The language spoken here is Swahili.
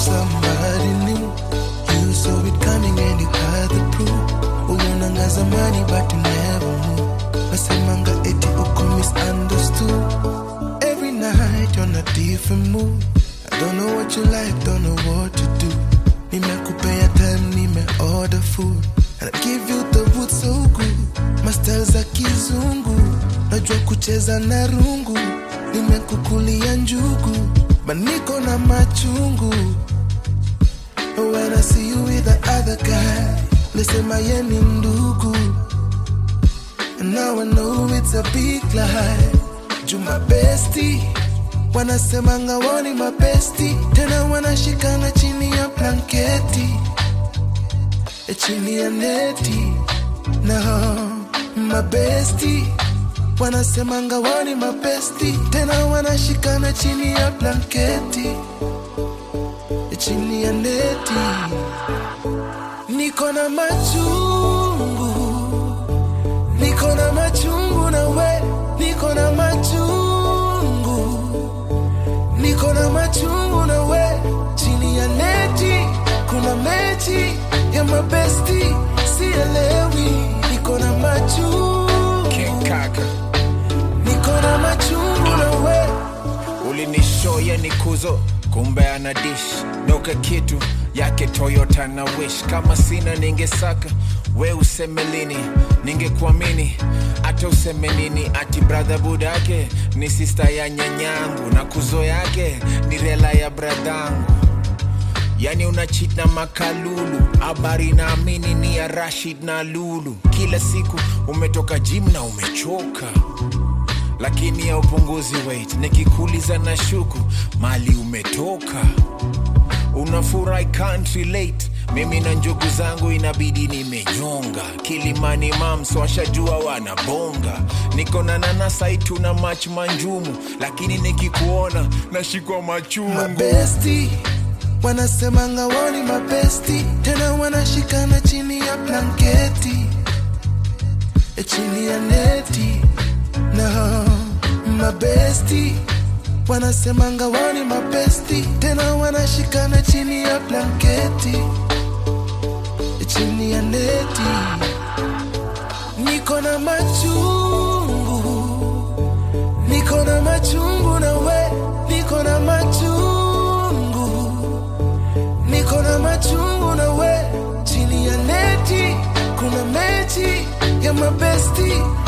somebody new. You saw it coming and you had the proof. Uliona zamani but you never knew. Nasemanga eti uko misunderstood. Every night you're on a different mood. I don't know what you like, don't know what to do. Nimekupea time, nime order food. And I give you the wood so good. Mastel za kizungu. Najua kucheza na rungu. Nimekukulia njugu. But niko na machungu. When I see you with the other guy. Lisema ye ni ndugu. And now I know it's a big lie. Juma bestie wanasemanga woni mapesti tena wanashikana chini ya blanketi e chini ya neti no mabesti wanasemanga woni mapesti tena wanashikana chini ya blanketi e chini ya neti niko na machungu niko na machungu na we niko na machungu niko na machungu na we chini ya neti kuna mechi ya mabesti sielewi niko na machungu King Kaka niko na machungu na we ulinishoya ni kuzo kumbe ana dish noka kitu yake toyota na wish kama sina ningesaka we useme lini ningekuamini hata useme nini ati bradha budake ni sista ya nyanyangu na kuzo yake ni rela ya bradhangu yani unachit na makalulu habari naamini ni ya rashid na lulu kila siku umetoka jim na umechoka lakini ya upunguzi weight nikikuuliza na shuku mali umetoka unafurahi can't relate mimi na njugu zangu inabidi nimenyonga kilimani mams washajua wanabonga niko na nanasaitu na mach manjumu lakini nikikuona nashikwa machungu mabesti wanasemanga woni mabesti tena wanashikana chini ya blanketi e chini ya neti no mabesti wanasemanga woni mabesti tena wanashikana chini ya blanketi e chini ya neti niko na machungu niko na machungu na we niko na machungu niko na machungu na we chini ya neti kuna mechi ya mabesti